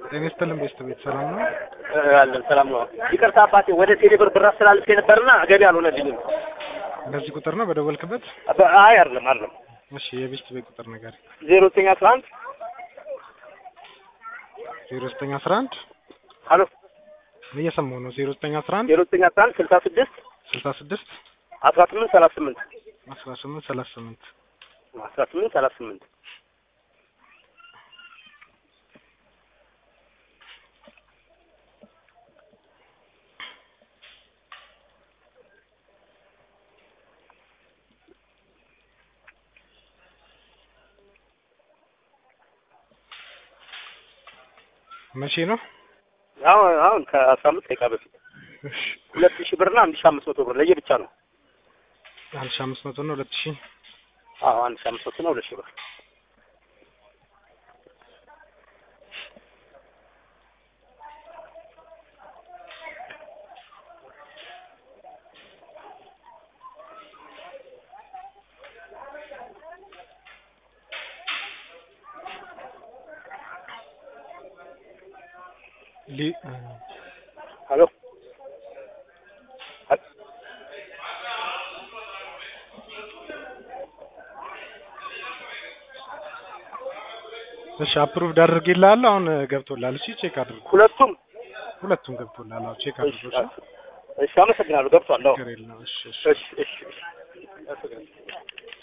ጤና ይስጥልን ቤስት ቤት ሰላም ነው? አለን ሰላም ነው። ይቅርታ አባቴ ወደ ቴሌ ብር ብር አስተላልፌ ነበርና ገቢ አልሆነልኝም። በዚህ ቁጥር ነው በደወልክበት? አባ- አይ አይደለም አይደለም እሺ የቤስት ቤት ቁጥር ነገር ዜሮ ዘጠኝ አስራ አንድ ዜሮ ዘጠኝ አስራ አንድ ሀሎ እየሰማሁ ነው። ዜሮ ዘጠኝ አስራ አንድ ዜሮ ዘጠኝ አስራ አንድ ስልሳ ስድስት ስልሳ ስድስት አስራ ስምንት ሰላሳ ስምንት አስራ ስምንት ሰላሳ ስምንት አስራ ስምንት ሰላሳ ስምንት መቼ ነው? አሁን አሁን ከአስራ አምስት ደቂቃ በፊት እሺ ሁለት ሺህ ብርና አንድ ሺህ አምስት መቶ ብር ለየብቻ ነው። አንድ ሺህ አምስት መቶ ነው ሁለት ሺህ አዎ አንድ ሺህ አምስት መቶ ነው ሁለት ሺህ ብር ሊ ሀሎ እሺ አፕሩቭድ አድርጌልሃለሁ። አሁን ገብቶልሃል። እሺ ቼክ አድርጉ። ሁለቱም ሁለቱም ገብቶልሃል። አዎ ቼክ እሺ አድርጉ። እሺ እሺ አመሰግናለሁ ገብቷል። አዎ ችግር የለውም። እሺ እሺ እሺ እሺ እሺ